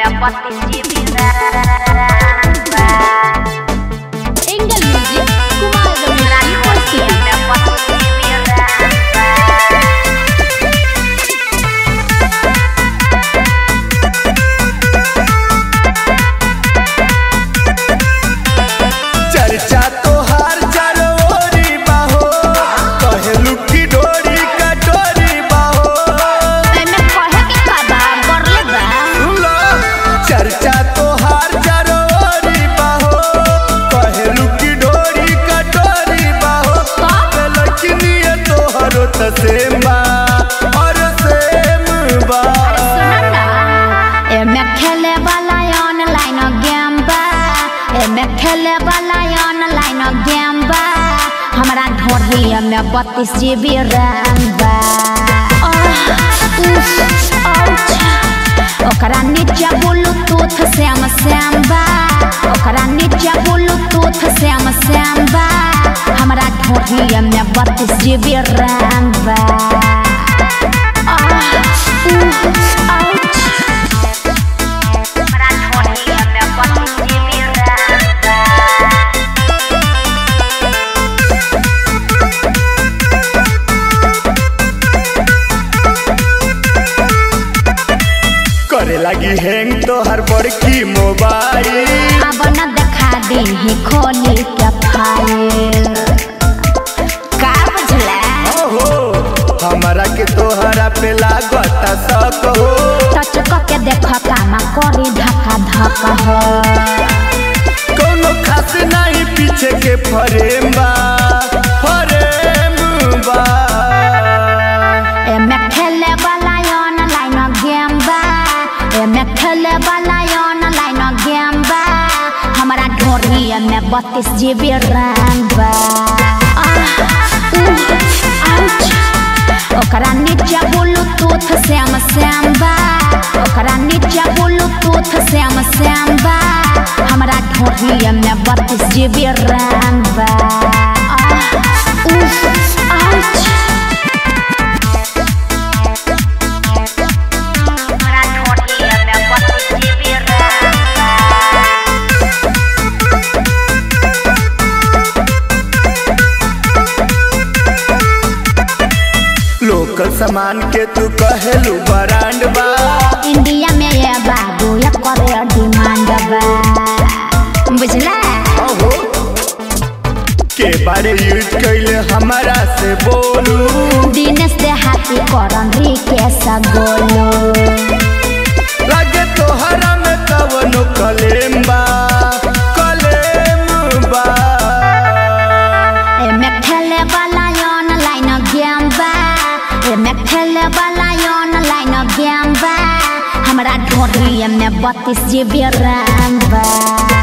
Engel Music, Kumar Ramesh University. चर्चा तोहार चरोरी बाहो कहेलू की डोरी कटोरी बाहो एमे कहे के का बा, बरले बा। लो, चर्चा तोहार चरोरी बाहो कहेलू की डोरी कटोरी बाहो लड़किनिए तोहरो त सेम बा और सेम बा सुन ना, एमे खेले वाला ऑनलाइन गेम बा एमे खेले वाला ऑनलाइन गेम बा हमरा ढोढ़िया में बत्तीस जीबी रैम बा आह, उफ, आउच। ओकरा नीचे ब्लूटूथ श्याम श्याम बा ओकरा नीचे ब्लूटूथ श्याम श्याम बा हमरा ढोढ़िया में बत्तीस जीबी रैम बा आह, उफ, आउच। करे लगी हैंग तोहर बड़की मोबाइल अब न देखा दी खोली के फाइल का बुझला ओहो हमारा के तोहरा पे लागत शक हो टच के देख कामा करी धक्का धक्का हो कोनो खास नहीं पीछे के फरेम बा फरेम बा एमे खेले वाला ऑनलाइन गेम बा एमे खेले वाला ऑनलाइन गेम बा हमरा ढोरी में बत्तीस जीबी रैम बा आह, उह, आउच। ओकरा नीचे ब्लूटूथ श्याम श्याम बा ओकरा नीचे ब्लूटूथ श्याम श्याम बा हमरा ढोरी में बत्तीस जीबी रैम बा आह, उह, आउच। लोकल सामान के तू कहेलू ब्रांड बा इंडिया में ये बाबू ये करे डिमांड बा बुझला ओहो के बारे यूज कैले हमारा से बोलू दिनेश दे हाथी करन रिकेश गोलू लगे तोहरा में कवनो कलेम बा कलेम बा एमे खेले वाला ऑनलाइन गेम बा एमे खेले वाला ऑनलाइन गेम बा हमरा ढोरी में बत्तीस जीबी रैम बा